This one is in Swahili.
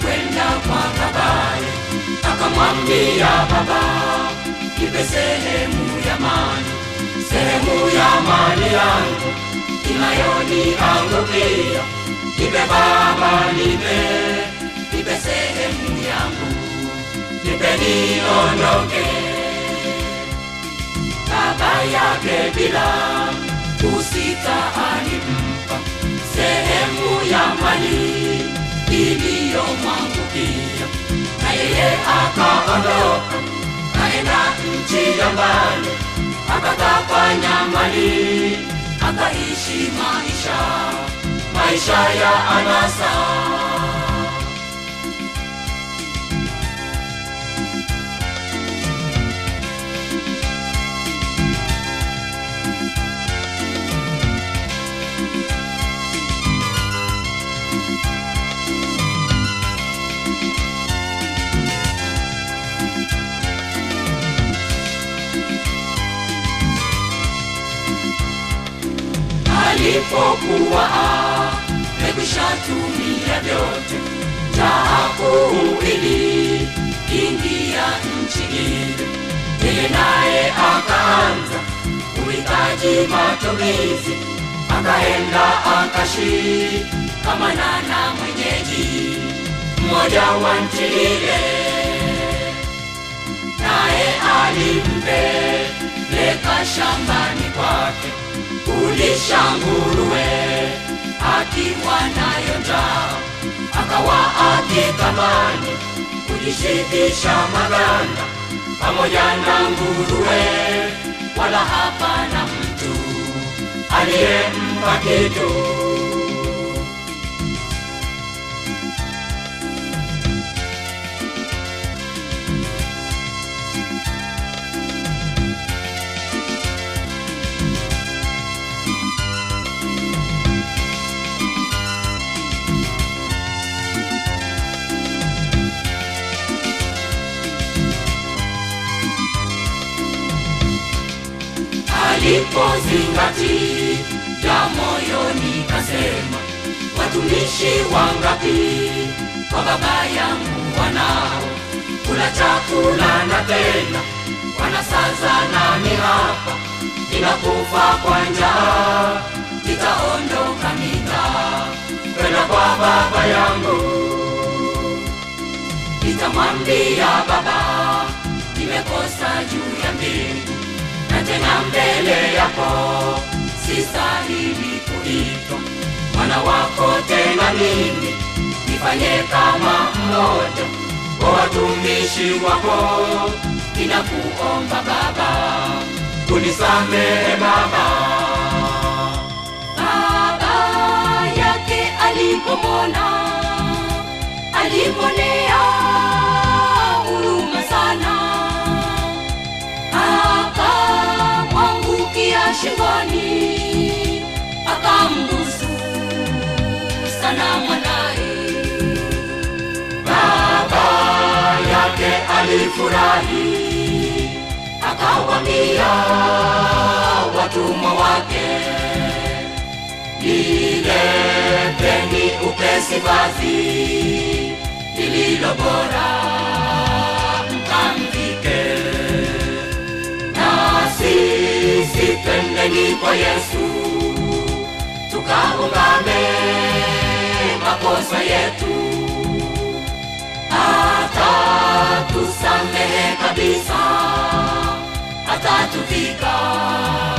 alikwenda kwa babaye akamwambia baba nipe sehemu ya mali sehemu ya mali yangu inayoniangukia nipe baba nipe nipe sehemu yangu nipe niondoke baba yake bila kusita alimpa sehemu ya mali iliyomwangukia na yeye akaondoka kaenda nchi ya mbali akatapanya mali akaishi maisha maisha ya anasa alipokuwa amekwishatumia vyote jaa kuu ili ingia nchi ile yeye naye akaanza uhitaji matumizi akaenda akashikamana na mwenyeji mmoja wa nchi ile naye alimpeleka shambani kwake kulisha nguruwe akiwa nayo njaa akawa akitamani kujishibisha maganda pamoja na nguruwe wala hapana mtu aliyempa kitu alipozingatia moyoni kasema watumishi wangapi kwa baba yangu wanao kula chakula na tena wanasaza nami hapa ninakufa kwa njaa nitaondoka nita kwenda kwa baba yangu nitamwambia baba nimekosa juu ya mbingu na tena mbele yako sistahili kuitwa mwana wako tena mimi nifanye kama mmoja wa watumishi wako ninakuomba baba unisamehe baba baba yake alipomona alimwonea huruma sana akamwangukia shingoni akambusu sana mwanaye baba yake alifurahi akawambia watumwa wake nileteni upesi vazi lililo bora mkamvike na sisi twendeni kwa yesu tukaungame makosa yetu atatusamehe kabisa atatuvika